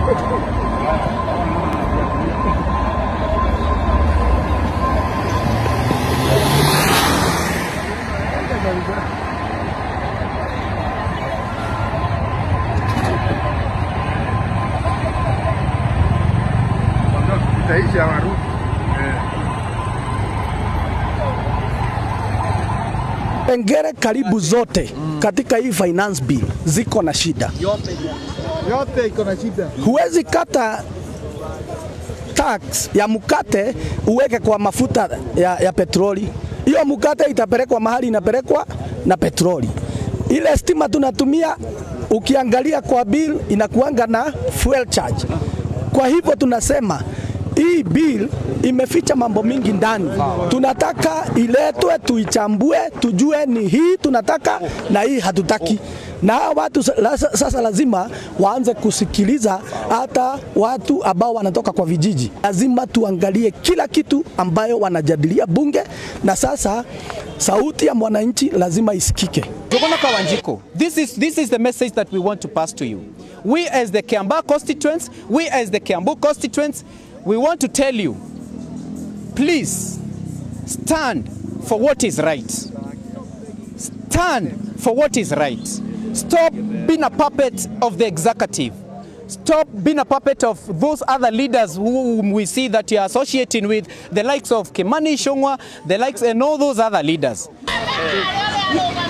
Itaisha warudi. Pengere karibu zote katika hii finance bill ziko na shida. Yote iko na shida. Huwezi kata tax ya mkate uweke kwa mafuta ya, ya petroli. Hiyo mkate itapelekwa mahali inapelekwa na petroli. Ile stima tunatumia ukiangalia kwa bill inakuanga na fuel charge. Kwa hivyo tunasema hii bill imeficha mambo mingi ndani. Tunataka iletwe, tuichambue, tujue ni hii tunataka na hii hatutaki. Na hawa watu sa- la- sasa lazima waanze kusikiliza hata watu ambao wanatoka kwa vijiji. Lazima tuangalie kila kitu ambayo wanajadilia bunge, na sasa sauti ya mwananchi lazima isikike. Jogona Kawanjiko, this is, this is the message that we want to pass to you. We as the Kiambaa constituents, we as the Kiambu constituents, we want to tell you, please stand for what is right. Stand for what is right. Stop being a puppet of the executive. Stop being a puppet of those other leaders whom we see that you are associating with, the likes of Kimani Shongwa, the likes and all those other leaders.